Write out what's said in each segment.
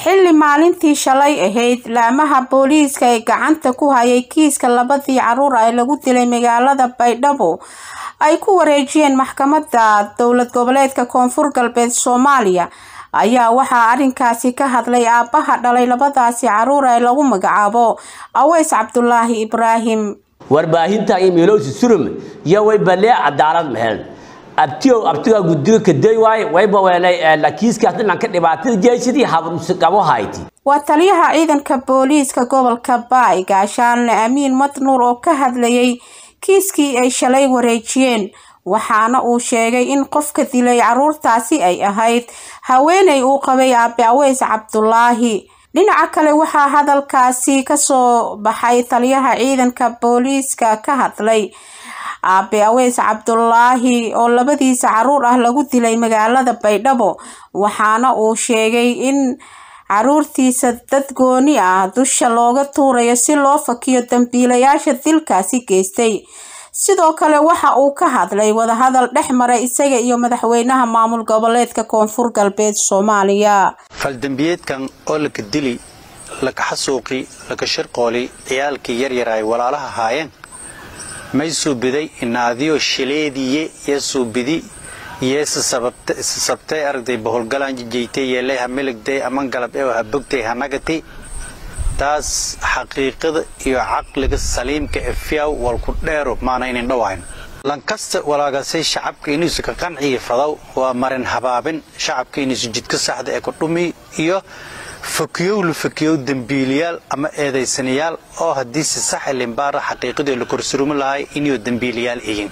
xilli maalintii shalay ahayd laamaha booliiska ee gacanta ku hayay kiiska labadii caruur ee lagu dilay magaalada baydhabo ay ku wareejiyeen maxkamadda dowlad goboleedka koonfur galbeed soomaaliya ayaa waxaa arrinkaasi ka hadlay aabbaha dhalay labadaasi caruur ee lagu magacaabo aweys cabdulaahi ibraahim warbaahinta iyo miilowsi surum iyo way balee cadaalad mahel abtiyow abtigaa guddiga kaday waaye wayba weelay kiiskaas dhinanka dhibaatada jeesidii habqabo hayti waa taliyaha ciidanka booliiska gobolka baay gaashaanle amiin madnuur oo ka hadlayay kiiskii ay shalay wareejiyeen waxaana uu sheegay in qofka dilay caruurtaasi ay ahayd haweeney uu qabay aabe aweys cabdulaahi dhinaca kale waxaa hadalkaasi kasoo baxay taliyaha ciidanka booliiska ka hadlay aabe aweys cabdulaahi oo labadiisa caruur ah lagu dilay magaalada baydhabo waxaana uu sheegay in caruurtiisa dad gooni ah dusha looga tuurayo si loo fakiyo dambiilayaasha dilkaasi geystay sidoo kale waxa uu ka hadlay wadahadal dhex maray isaga iyo madaxweynaha maamul goboleedka koonfur galbeed soomaaliya faldembiyeedkan oo laka dili laka xasuuqi laka shirqooli ciyaalkii yaryar ay walaalaha haayeen may suubiday inaadiyo shileediye iyo suubidi iyo isasabtay aragday boholgalaan jijaytay yeelay ha miligday aman galab ee ha bogtay ha nagatay taas xaqiiqada iyo caqliga saliimka ee fiyaw walku dheero maana inin dhawayn lankasta walaagasay shacabka inuusu ka qanciyi fadaw waa marin habaabin shacabka inuusu jidka saxda ee ku dhumi iyo fakiyow la fakiyow dembiiliyaal ama eedaysanayaal oo haddii si saxa limbaara xaqiiqadii la korsurumi lahay inuu dembiiliyaal iyin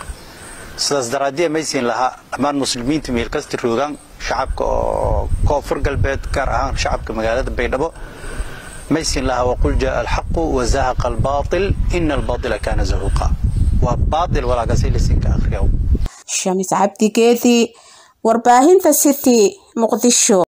sidaas daraaddiya maysiin lahaa dhammaan muslimiinta meel kasta roogaan shacabka oo koonfur galbeed gaar ahaan shacabka magaalada baydhabo maysin laha waqul jaa alxaqu wazahaqa albaatil ina albaatila kaana zahuuqa waa baatil walaagasay lisinka akhriyaw shamis cabdi geedi warbaahinta city muqdisho